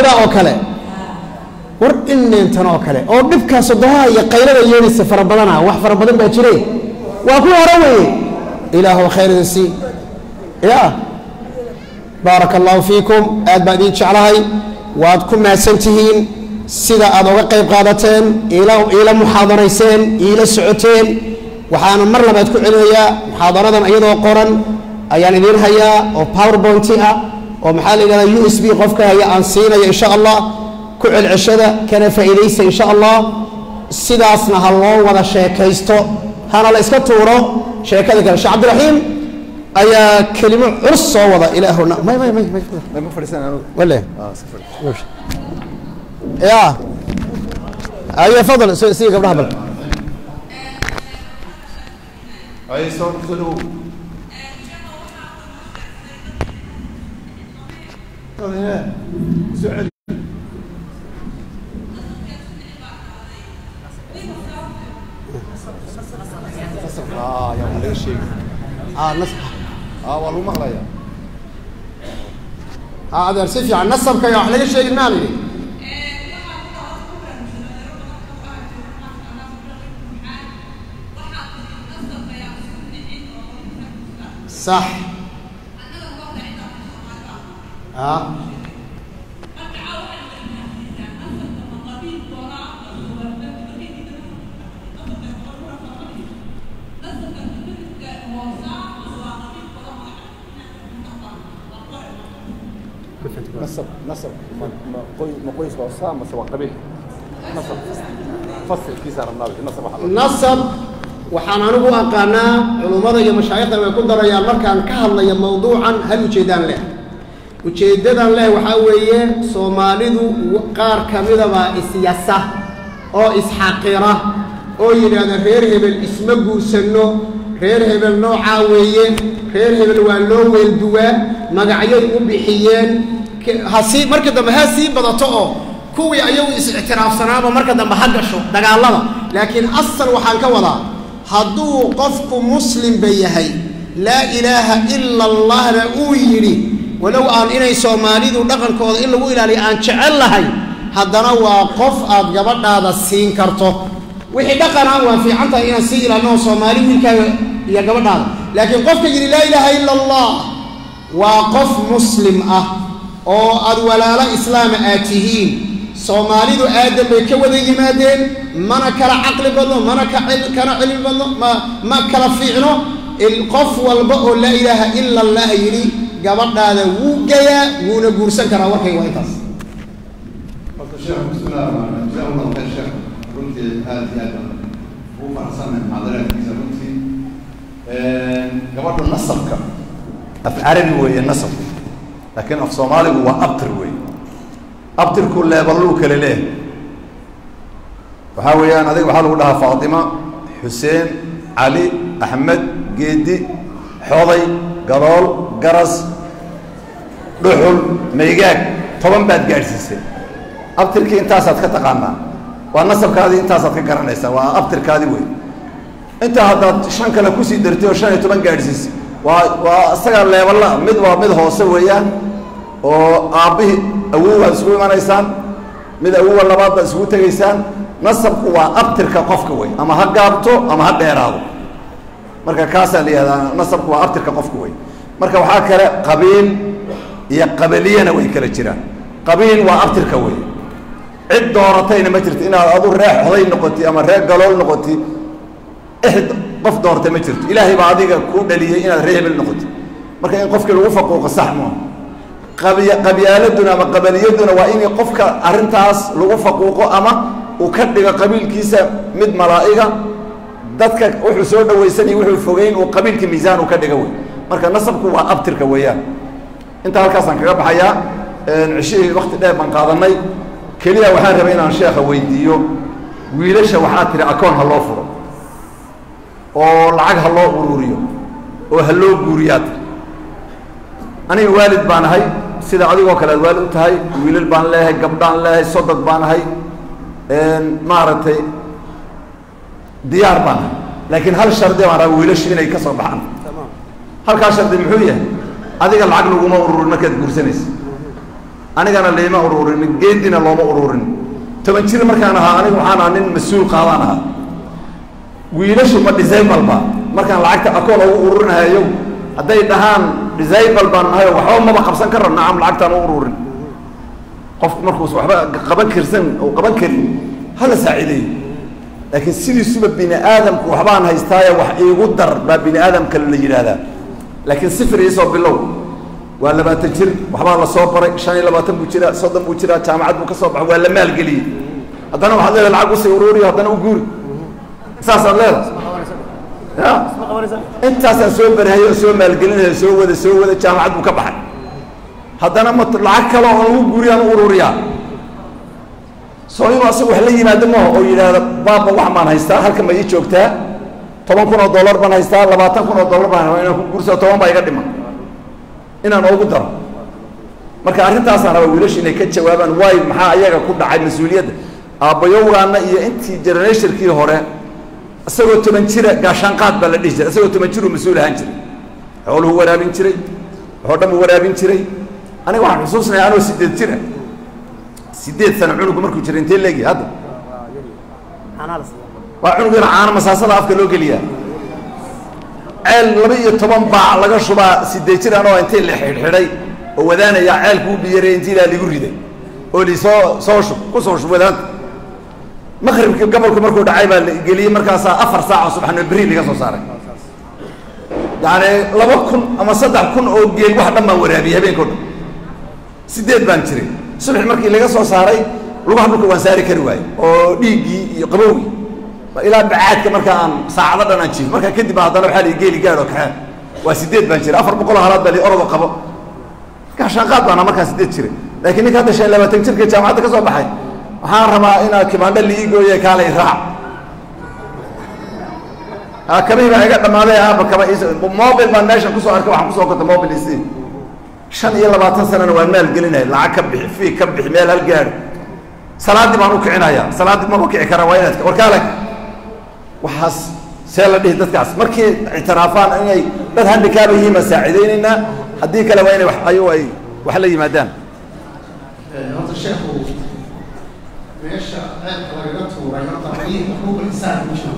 sidaa oo kale war ineentan oo kale oo dhibkaa sodohaha iyo qaylada yeedhaysa fara badana wax fara badan baa jire waa kuwa hore weeye ilaahu khayrin sii ya baaraka allahu fiikum aad baan idiin jeclahay waad ku mahadsan tihiin sida aad oga qayb qaadateen iila iila muxaadarayseen iila socoteen waxaana mar labaad ku celinayaa muxaadaradan iyadoo qoran ayaan idiin hayaa oo powerpointi ah oo maxaa la yidhahdaa u s b qofka haya aan siinaya insha allah ku celceshada kana faa'iidaysa insha allah sidaasna ha loo wada sheekaysto hana la iska tuuro sheekada kale sheekh cabdiraxiim ayaa kelimo culus soo wada ilaahuna may may may may ma fadhiisan anigu wale ah iska fadhi ya ayo fadal soo sii gabdhaha bal ay soo soo dhow soo celi ah yaa wax laga sheegi ah nas ah waa lagu maqlayaa ah adeer si fiican nasabka iyo wax laga sheegin maa la yidhi صح اه nasab nasab ma ma qoy ma qoys waa saa mase waa qabiil nasab fasilkiisa rabnaa nasab waxa la nasab waxaan anigu aqaanaa culummada iyo mashaayikhda way ku darayaan markaan ka hadlayo mawduucan hal ujeedaan leh ujeeddadan leh waxaa weeye soomaalidu qaar ka midabaa isyasa oo isxaqira oo yidhaahda reer hebel isma guursanno reer hebel noocaa weeye reer hebel waa loo weelduwaa magacyay u bixiyeen K- ha sii marka dambe ha sii badato oo kuwii ayagu is-ictiraafsanaaba marka dambe ha gasho dagaallada laakiin asal waxaan ka wadaa hadduu qofku muslimba yahay laa ilaaha ila allahna uu yidhi walow aan inay soomaalidu dhaqankooda in lagu ilaaliyo aan jecel lahay haddana waa qof aad gabadhaada siin karto wixii dhaqanaa waa fiican tahay inaan sii ilaalino soomaali wiilkaaga iyo gabadhaada laakiin qofka yidhi laa ilaaha ila allah waa qof muslim ah oo aad walaalo islaama aad tihiin soomaalidu aadan bay ka wada yimaadeen mana kala caqli badno mana ka cil- kana cilmi badno ma ma kala fiicno il- qof walba oo laa ilaaha ila allah yidhi gabadhaada wuu gayaa wuuna guursan karaa warkay waa intaas horta sheekh bismillahi rahmaan rahiim jazakum allahu khayr sheekh runtii aad iyo aad baan ugu faraxsanahay muxaadaraadkiisa runtii gabadha nasabka af carabi weeye nasab laakiin af soomaaligu waa abtir weeye abtirku leeballuu kale leeyahay waxaa weeyaan adiga waxaa lagu dhahaa faatima xuseen cali axmed geedi xoday gadool garas dhuxul maygaag toban baad gaadhsiisay abtirkii intaasaad ka taqaanaa waa nasabkaadii intaasaad ka garanaysaa waa abtirkaadii wey intaa haddaad shan kale kusii dartay oo shan iyo toban gaadhsiisay waa waa isaga leeballa mid waa mid hoose weeyaan oo aabbihii awowaad isugu imanaysaan mid awowa labaad baad isugu tegaysaan nasabku waa abtirka qofka wey ama ha gaabto ama ha dheeraado marka kaasaa la yihahdaa nasabku waa abtirka qofka wey marka waxaa kale qabiil iyo qabiliyana way kala jiraan qabiil waa abtirka wey cid dooratayna ma jirto inaad adu ree xoday noqoti ama ree galool noqoti ixd qof doortay ma jirto ilaahay baa adiga kuu dhaliyey inaad ree hebel noqoti marka in qofkii lagu faquuqo sax maaha qabiy qabyaaladuna ama qabaliyaduna waa in qofka arrintaas lagu faquuqo ama uu ka dhigo qabiilkiisa mid malaa'iga dadka wuxuu soo dhawaysanaya wuxuu fogeyn uu qabiilka miisaan uu ka dhigo wey marka nasabku waa abtirka weeyaan intaa halkaasaan kaga baxayaa cishihii wakti dheer baan qaadanay keliya waxaan rabay inaan sheekha weydiiyo wiilasha waxaa tiri akoon ha loo furo oo lacag ha loo ururiyo oo ha loo guuriyaa tiri aniga waalid baan ahay sida adigoo kale aad waalid u tahay wiilal baan leeyahay gabdhaan leeyahay sodod baan ahay maaragtay diyaar baan ahay laakiin hal shardi baan rabaa wiilashu inay ka soo baxaan halkaa shardi muxuu yahay adiga lacag laguma ururin markaad guursanaysa anigana liima ururin geedina looma ururin toban jir markaan ahaa aniga waxaan ahaa nin mas-uul qaadaan ahaa wiilashu ma disable ba markaan lacagta akoon ugu ururinahayo hadday dhahaan disable baan nahay oo waxba maba qabsan karo nacam lacagtaan u ururin qofku markuus waxba qaban karsan oo qaban karin hala saacideeyo laakiin sidiisuba bini aadamku waxbaan haystaaye wax iigu dar baa bini aadamka la yidhaahdaa laakiin sifir iisoo bilow waa labaatan jir waxbaa la soo baray shan iyo labaatan buu jiraa soddon buu jiraa jaamacad buu ka soo baxay waa la maalgeliyey haddana waxaad leedahay lacag usii uruuriyo haddana u guuri saasaad leedahay ya intaasaan soo barahayo oo soo maalgelinayo soo wada soo wada jaamacad buu ka baxay haddana ma lacag kale oo lagu guuriyaan u ururiyaa soo inuu asaga wax la yimaado maho oo yidhaahda baaba wax baan haystaa halkan ma ii joogtaa toban kun oo dollar baan haystaa labaatan kun oo dollar baan haystaa inaan ku guursado toban baa iga dhiman inaan oogu daro marka arrintaasaan rabaa wiilasha inay ka jawaabaan waay maxaa ayaga ku dhacay mas-uuliyadda aabbayowgaana iyo intii generationkii hore isagoo toban jira gaashaanqaad baa la dhihi jiray isagoo toban jiruu mas-uul ahaan jiray xooluhu waraabin jiray waxoo dhan u waraabin jiray aniga waxaan xusuusnaya anoo sideed jira sideed sano cunugu markuu jiray intee leegi hadda waa cunug yar caano masaasada afka loo geliyaa ceel laba iyo toban baac laga shubaa sideed jir anoo intay la xidhxidhay oo wadaanayaa ceelku u biyaray intii ilaa ligu riday oo li soo soo shub ku soo shub wadaanta maqribkii gobolku markuu dhacay baa la geliyey markaasaa afar saac oo subaxnimo berri laga soo saaray yacni laba kun ama saddex kun oo geel wax dhan baan waraabiyey habeenkao dhan sideed baan jiray subax markii laga soo saaray lugaha dhulka waan saari kari waaye oo dhiiggii iyo qabowgii ilaa bacaadka marka aan saacado dhan aan jiif markaa kadib baa haddana waxaa la geeli gaad oo kaxee waa sideed baan jiray afar boqol oo halaad baa li orodo qabo gaashaanqaad baana markaa sideed jiray laakiin ninka hadda shan iyo labaatan jirka jaamacadda ka soo baxay waxaan rabaa inaa kimaandho liii gooye kaalay raac kabihii baa iga dhammaaday aaba kaba is mobil baan meeshan kusoo arkay waxaan kusoo kota mobil isi shan iyo labaatan sanana waan maal gelinaya lacag ka bixi fii ka bixi meel hal gaadho salaaddii baan u kicinaya salaaddii maba kici kara waa inaad warkaale waxaas see la dhihi dadkaas markii ictiraafaan inay dad handikaaba yihiin baan saacidaynaynaa haddii kale waa inay wax ayagu ay wax la yimaadaan horta sheekhu meesha ceelka lagaga tuuray horta rayih xuquuq insaan ku jiro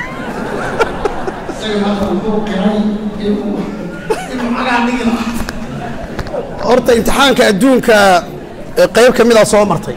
isaga hadda wuxuu qiray inuu inuu cagaa dhigi lahaa horta imtixaanka adduunka qayb ka mida soo martay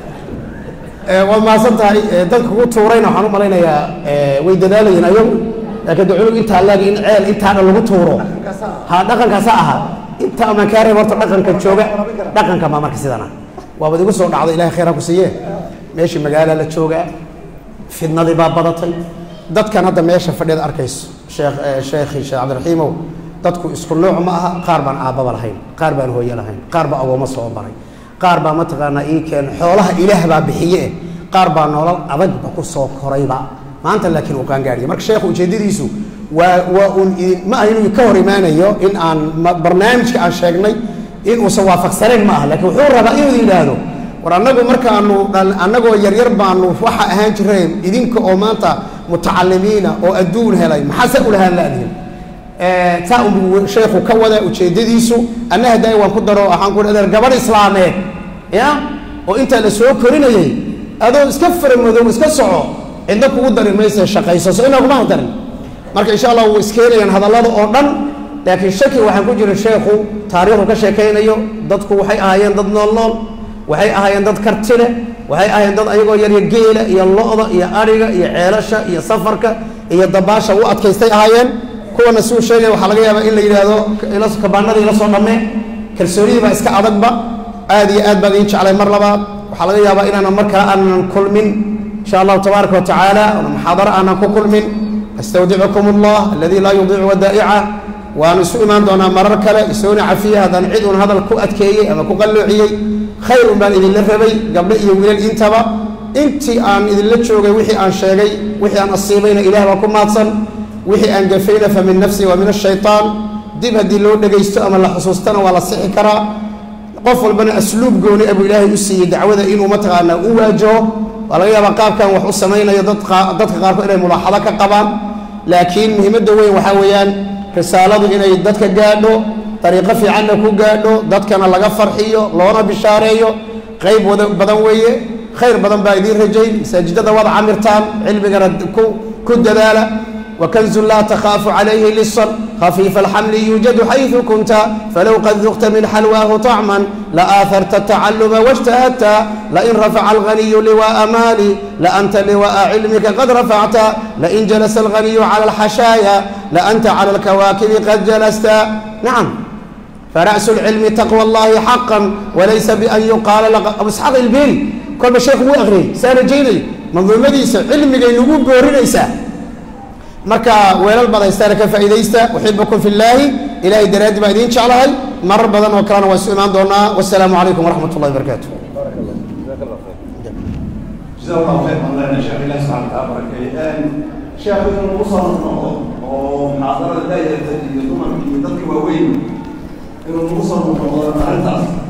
waa mahadsan tahay dadka kugu tuurayna waxaan u malaynayaa way dadaalayeen ayagu laakiin de cunug intaa laagi in ceel intaa dhan lagu tuuro ha dhaqankaasa ahaa inta amaan kaa reeb horta dhaqanka jooga dhaqanka maa marka sidana waabad igu soo dhacday ilahay khayraa ku siiye meeshii magaala la joogaa fidnadii baa badatay dadkan hadda meesha fadhiyada arkayso sheekh sheekhi sheekh cabdiraxiimow dadku isku nooc ma aha qaar baan aabbaba lahayn qaar baan hooye lahayn qaar baa agoommo soo baray qaar baa mataqaanaa ii keen xoolaha ilaah baa bixiye qaar baa nolol adagba ku soo korayba maanta laakiin uu qaangaadhiya marka sheekhu ujeeddadiisu waa waa uun idin ma aha inuu ka hor imaanayo in aan barnaamijka aan sheegnay in uusan waafaqsanayn ma aha laakiin wuxuu rabaa inuu yidhaahdo war annagu markaanu annagoo yaryar baanu waxa ahaan jireen idinka oo maanta mutacalimiina oo adduun helay maxaase ulahaan laadihin taa unbuu sheekhu ka wada ujeeddadiisu anna hadaayi waan ku daro waxaan ku adeer gabadh islaameed ya oo intaa la soo korinayay adoo iska faramadow iska soco cidna kugu dari mayse shaqayso so inaguma darin marka insha allah wuu iskeenayaan hadallada oo dhan laakiin shaki waxaan ku jira sheekhu taariikhdu ka sheekaynayo dadku waxay ahaayeen dad nool nool waxay ahaayeen dad karti leh waxay ahaayeen dad ayagoo yarya geela iyo lo-da iyo adhiga iyo ceelasha iyo safarka iyo dabaasha u adkaystay ahaayeen kuwana si uu sheegaya waxaa laga yaabaa in la yidhaahdo kabaanadii la soo dhammee kalsoonidii baa iska adagba aad iyo aad baan idiin jeclay mar labaad waxaa laga yaabaa inaanan markaa aanan kulmin insha allahu tabaaraka wa tacaala muxaadaro aanan ku kulmin astawdicukum allah aladii laa yudiicu wadaa'ica waanu isu imaan doonaa marar kale isoona cafiya haddaan cid uun hadal ku adkeeyey ama ku qalloociyey khayr un baan idinla rabay gabdho iyo wiilal intaba intii aan idinla joogay wixii aan sheegay wixii aan asiibayna ilaah baa ku maadsan wixii aan gafayna fa min nafsi wa min ashaytaan dib haddii loo dhegaysto ama la xusuustana waa la sixi karaa qof walbana asluub gooni abuu ilaahay u siiyey dacwada inuu mataqaanaa u waajaho waa laga yaabaa qaabkan wax u samaynayo dadka qaarkood inay mulaaxado ka qabaan laakiin muhiimadda weyn waxaa weeyaan risaaladu inay dadka gaadho dariiqo fiicanna ku gaadho dadkana laga farxiyo loona bishaareeyo qayb wada badan weeye khayr badan baa idiin rajayn masaajidada wada camirtaan cilmigana ku ku dadaala وكنز لا تخاف عليه لصا خفيف الحمل يوجد حيث كنت فلو قد ذقت من حلواه طعما لآثرت التعلم واجتهدت لئن رفع الغني لواء مالي لأنت لواء علمك قد رفعت لئن جلس الغني على الحشايا لأنت على الكواكب قد جلست نعم فرأس العلم تقوى الله حقا وليس بأن يقال لك أبو إسحاق البيل كل شيخ هو أغري سأنا جيني منظومة ديسا علمي نقول بورينيسا marka weelal badaystaana ka faa'iidaysta uxibukum fi llaahi ilaahay daraaddi baa idiin jeclahay marar badan oo kalena waa isu imaan doonaa wasalaamu calaykum waraxmat ullahi barakaatu جزاه الله خير الله يا شيخ الله سبحانه وتعالى بركه شيخ inuu ugu soo noqdo oo muxaadarada daayarta iyo dumarka iyo dadka waaweyn inuu ugu soo noqdo arrintaas